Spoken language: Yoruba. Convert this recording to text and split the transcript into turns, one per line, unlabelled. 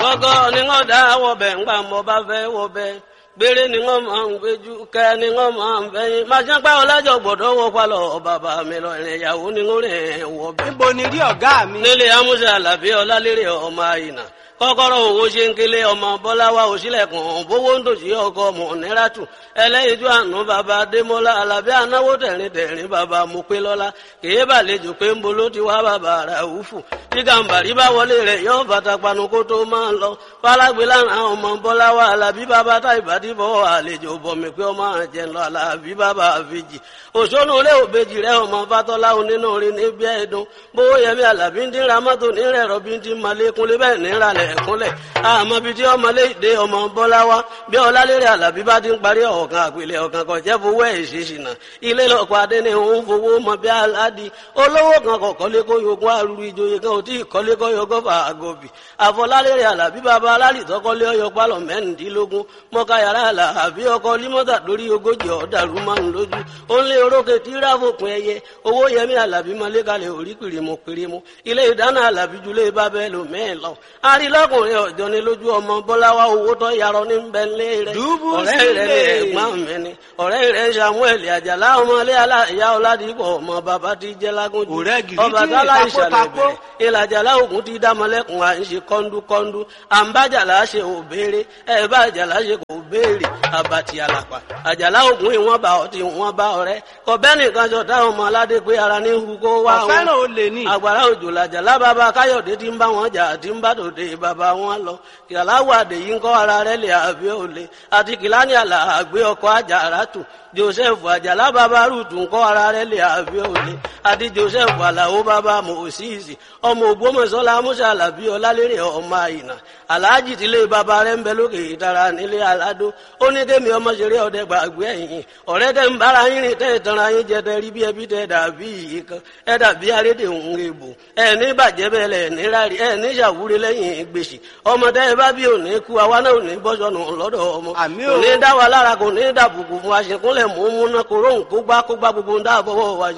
gọ́gọ́ ni wọ́n dá wọ̀bẹ̀ ńgbà mo bá fẹ́ wọ̀bẹ̀ gbére ni wọ́n máa ń gbéjú kẹ́ ni wọ́n máa ń fẹ́yìn máa ṣe pé ọlájọ́ gbọ́dọ̀ wọ palọ̀ bàbá mi lọ ìrìn ìyàwó ni wọ́n rìn wọ̀bẹ̀.
níbo ni rí ọ̀gá mi.
nílé amúṣe àlàbí ọlálérè ọmọ àyìnà kọ́kọ́rọ́ owó ṣe ń kélé ọmọ bọ́láwá òṣìlẹ̀kùn bówó ń dòṣì ọkọ mọ̀nẹ́ràtù ẹlẹ́yinjú àánú bàbá adémọ́lá alábí anáwó tẹ̀rín tẹ̀rín bàbá mopélọ́lá kèé bàlejò pé ń bolo ti wá bàbá ràúfù tí gàǹbàrí bá wọlé rẹ̀ yọ bàtà panu kó tó máa ń lọ fálágbé lára ọmọ bọ́láwá alábí bàbá tá ìbàdí bọ́ àlejò bọ̀mí pé ọmọ àjẹ lọ alábí bàbá àfijì òṣónú ilé òbejì rẹ ọmọ fatọ́lá onínú orin níbi ẹ̀dùn bówó yẹmi alábí ń dín ramọ́tò nírẹ̀ rọ̀bí ń dín malékúnlé bẹ́ẹ̀ níralẹ̀ ẹ̀kúnlẹ̀ àmọ́ bíi tí ọmọ léde ọmọ bọ́lá wa bí ọlálérè àlàbí bá ti ń parí ọ̀kan àpilẹ̀ ọ̀kan kan jẹ́ fowó ẹ̀ ṣèṣìnà ilé lọ́kọ̀ adé ni òun fowó mọ bí aládì olówó kan kọ̀ kọ́lé kó yogún arúgbó ìjòyè kan ò tí ì kọ́lé kọ́ yogún fà àgọ́bì àfọlálérè àlàbí bàbá alálìtọ́ kọ́lé ọyọ pálọ̀ mẹ́rìndínlógún mọ́ká yàrá àlàbí ọkọ límọ́tà lórí ogójì ọ̀dàrú márùn lójú ó ń lé orókè tí ráfòpin ẹyẹ owó yẹmí àlàbí mọ́lẹ́kalẹ̀ orí pìrìmù pìrìmù ilé ìdáná àlàbí julẹ̀ bábẹ́ lò mẹ́ẹ̀ lọ arílọ́kùnrin ọ̀jọ́ ni lójú ọmọ bọ́láwá owó tó yarọ ní bẹ́ńlẹ̀ rẹ̀
Dúbú
ọ̀rẹ́ rẹ̀
sílẹ̀.
ní ẹ̀gbọ́n mi ni ọ̀rẹ́ rẹ̀ samuel àjàlá ọmọlé aláìyá ọ̀làdìpọ̀ ọmọ bàbá ti jẹ́ lágúnjù
Ọ̀rẹ́ gidi
ọba
tí
tálá
ìtakó
ìṣàlẹ̀
takó.
bẹ̀rẹ̀ ìlàjàlá ògùn ti dámọ́lẹ́kùn à ń ṣe kọ́ńdúkọ́ńdú à ń bájàlá ṣe ò béèrè ẹ̀ bá àjàlá ṣe kò béèrè àbàtì àlàpà àjàlá ògùn ìwọ̀n bá ọtí ìwọ̀n bá ọ̀rẹ́ kọ̀bẹ́ nìkan jọ táwọn ọmọ aládé pé ara ní hu kó wá wọn
ọ̀fẹ́ràn olè ní.
àgbàrá òjò làjàlá bàbá káyọ̀dé tí ń bá wọn jà tí ń bá tòde bàbá wọn lọ kìláwó àdèyí ń kọ́ ara rẹ̀ lè àbí òle àti kìláni àlà àgbé ọkọ̀ àjàrà tù joseph àjàlá bàbá rúùtù ń kọ́ ara rẹ̀ lè àbí òle àti joseph àlàó bàbá mòsíìsì ọmọ ògbómọ̀ṣọ́lá musa alábí ọlálérè ọmọ àyìnà aláàjì tílé bàbá rẹ̀ ń bẹ lókè ìtara nílé aládó ó ní kémi ọmọ ṣeré ọdẹ gbàgbé ẹ̀yìn ọ̀rẹ́ tẹ́ ń bára yín rìn tẹ́ ìtanra yín jẹ tẹ́ rí bí ẹbí tẹ́ dàbí yìí kan ẹ dàbí arédè òun èbò ẹ ní bàjẹ́ bẹ́ẹ̀ lẹ̀ ní rárí ẹ ní ṣàwúre lẹ́yìn gbèsè ọmọ tẹ́ ẹ bá bí òní kú àwa náà ò ní bọ́sọ̀nù lọ́dọ̀ ọmọ
Àmì
kò
o.
ní dá wa lára kò ní dàbùkù fún aṣèkúnlẹ̀ mú múná kóró ń kó gbá kó gbá gbogbo ń dáàbọ̀wọ̀ wa